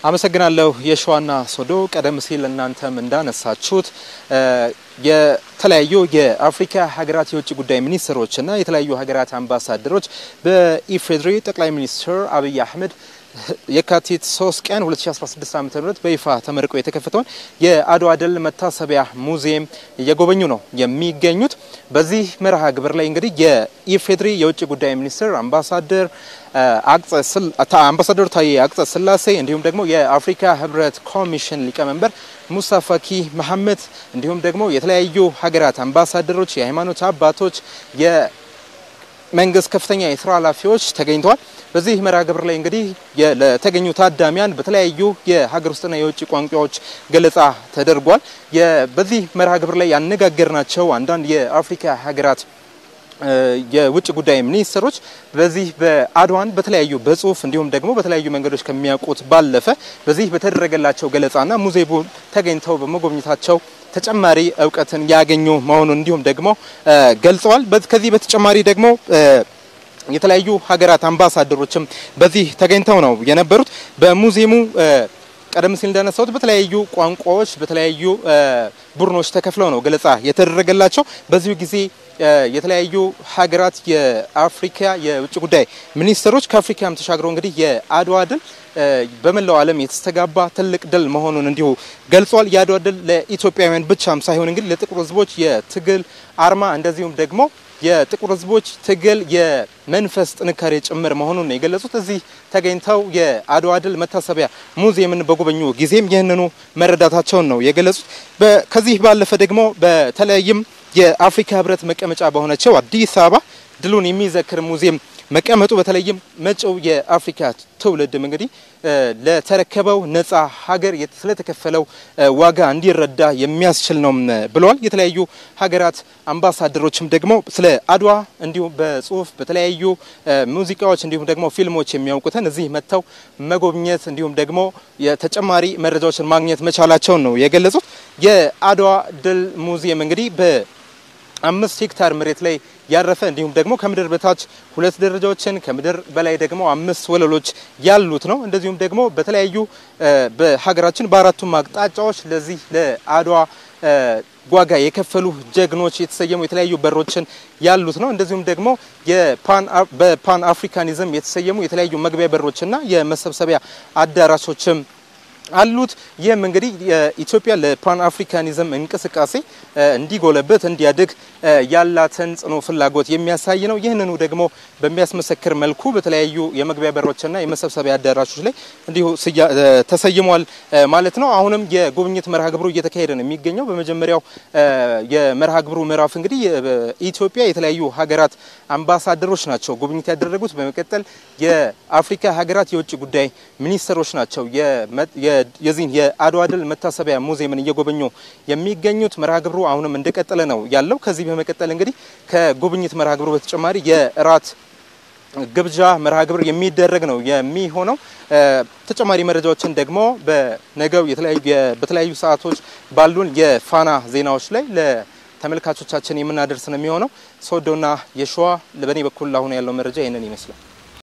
አመሰግናለሁ የሸዋና ሶዶ። ቀደም ሲል እናንተም እንዳነሳችሁት የተለያዩ የአፍሪካ ሀገራት የውጭ ጉዳይ ሚኒስትሮችና የተለያዩ ሀገራት አምባሳደሮች በኢፌዴሪ ጠቅላይ ሚኒስትር አብይ አህመድ የካቲት 3 ቀን 2016 ዓ.ም በይፋ ተመርቆ የተከፈተውን የአድዋ ድል መታሰቢያ ሙዚየም እየጎበኙ ነው የሚገኙት። በዚህ መርሃ ግብር ላይ እንግዲህ የኢፌዴሪ የውጭ ጉዳይ ሚኒስትር አምባሳደር አምባሳደር ታዬ አጽቀ ሥላሴ እንዲሁም ደግሞ የአፍሪካ ህብረት ኮሚሽን ሊቀመንበር ሙሳ ፋኪ መሐመድ እንዲሁም ደግሞ የተለያዩ ሀገራት አምባሳደሮች፣ የሃይማኖት አባቶች፣ የመንግስት ከፍተኛ የስራ ኃላፊዎች ተገኝተዋል። በዚህ መርሃ ግብር ላይ እንግዲህ ለተገኙ ታዳሚያን በተለያዩ የሀገር ውስጥና የውጭ ቋንቋዎች ገለጻ ተደርጓል። በዚህ መርሃ ግብር ላይ ያነጋገርናቸው አንዳንድ የአፍሪካ ሀገራት የውጭ ጉዳይ ሚኒስትሮች በዚህ በአድዋን በተለያዩ በጽሁፍ እንዲሁም ደግሞ በተለያዩ መንገዶች ከሚያውቁት ባለፈ በዚህ በተደረገላቸው ገለጻና ሙዚየሙን ተገኝተው በመጎብኘታቸው ተጨማሪ እውቀትን ያገኙ መሆኑን እንዲሁም ደግሞ ገልጸዋል። ከዚህ በተጨማሪ ደግሞ የተለያዩ ሀገራት አምባሳደሮችም በዚህ ተገኝተው ነው የነበሩት። በሙዚየሙ ቀደም ሲል እንዳነሳሁት በተለያዩ ቋንቋዎች በተለያዩ ቡድኖች ተከፍለው ነው ገለጻ የተደረገላቸው። በዚሁ ጊዜ የተለያዩ ሀገራት የአፍሪካ የውጭ ጉዳይ ሚኒስትሮች ከአፍሪካም ተሻግረው እንግዲህ የአድዋ ድል በመላው ዓለም የተስተጋባ ትልቅ ድል መሆኑን እንዲሁ ገልጿል። የአድዋ ድል ለኢትዮጵያውያን ብቻም ሳይሆን እንግዲህ ለጥቁር ሕዝቦች የትግል አርማ እንደዚሁም ደግሞ የጥቁር ሕዝቦች ትግል የመንፈስ ጥንካሬ ጭምር መሆኑን ነው የገለጹት። እዚህ ተገኝተው የአድዋ ድል መታሰቢያ ሙዚየምን በጎበኙ ጊዜም ይህንኑ መረዳታቸውን ነው የገለጹት። ከዚህ ባለፈ ደግሞ በተለይም የአፍሪካ ህብረት መቀመጫ በሆነችው አዲስ አበባ ድሉን የሚዘክር ሙዚየም መቀመጡ በተለይም መጪው የአፍሪካ ትውልድም እንግዲህ ለተረከበው ነጻ ሀገር ስለተከፈለው ዋጋ እንዲረዳ የሚያስችል ነው ብለዋል። የተለያዩ ሀገራት አምባሳደሮችም ደግሞ ስለ አድዋ እንዲሁም በጽሁፍ በተለያዩ ሙዚቃዎች እንዲሁም ደግሞ ፊልሞች የሚያውቁትን እዚህ መጥተው መጎብኘት እንዲሁም ደግሞ የተጨማሪ መረጃዎችን ማግኘት መቻላቸውን ነው የገለጹት። የአድዋ ድል ሙዚየም እንግዲህ በ አምስት ሄክታር መሬት ላይ ያረፈ እንዲሁም ደግሞ ከምድር በታች ሁለት ደረጃዎችን ከምድር በላይ ደግሞ አምስት ወለሎች ያሉት ነው። እንደዚሁም ደግሞ በተለያዩ በሀገራችን በአራቱም አቅጣጫዎች ለዚህ ለአድዋ ዋጋ የከፈሉ ጀግኖች የተሰየሙ የተለያዩ በሮችን ያሉት ነው። እንደዚሁም ደግሞ በፓን አፍሪካኒዝም የተሰየሙ የተለያዩ መግቢያ በሮችና የመሰብሰቢያ አዳራሾችም አሉት። ይህም እንግዲህ የኢትዮጵያ ለፓን አፍሪካኒዝም እንቅስቃሴ እንዲጎለበት እንዲያድግ ያላትን ጽኑ ፍላጎት የሚያሳይ ነው። ይህንኑ ደግሞ በሚያስመሰክር መልኩ በተለያዩ የመግቢያ በሮችና የመሰብሰቢያ አዳራሾች ላይ እንዲሁ ተሰይሟል ማለት ነው። አሁንም የጉብኝት መርሃ ግብሩ እየተካሄደ ነው የሚገኘው። በመጀመሪያው የመርሃ ግብሩ ምዕራፍ እንግዲህ የኢትዮጵያ የተለያዩ ሀገራት አምባሳደሮች ናቸው ጉብኝት ያደረጉት። በመቀጠል የአፍሪካ ሀገራት የውጭ ጉዳይ ሚኒስትሮች ናቸው የዚህን የአድዋ ድል መታሰቢያ ሙዚየምን እየጎበኙ የሚገኙት። መርሃ ግብሩ አሁንም እንደቀጠለ ነው ያለው። ከዚህ በመቀጠል እንግዲህ ከጉብኝት መርሃ ግብሩ በተጨማሪ የእራት ግብዣ መርሃ ግብር የሚደረግ ነው የሚሆነው። ተጨማሪ መረጃዎችን ደግሞ በነገው በተለያዩ ሰዓቶች ባሉን የፋና ዜናዎች ላይ ለተመልካቾቻችን የምናደርስ ነው የሚሆነው። ሶዶና የሸዋ በእኔ በኩል አሁን ያለው መረጃ ይህንን ይመስላል።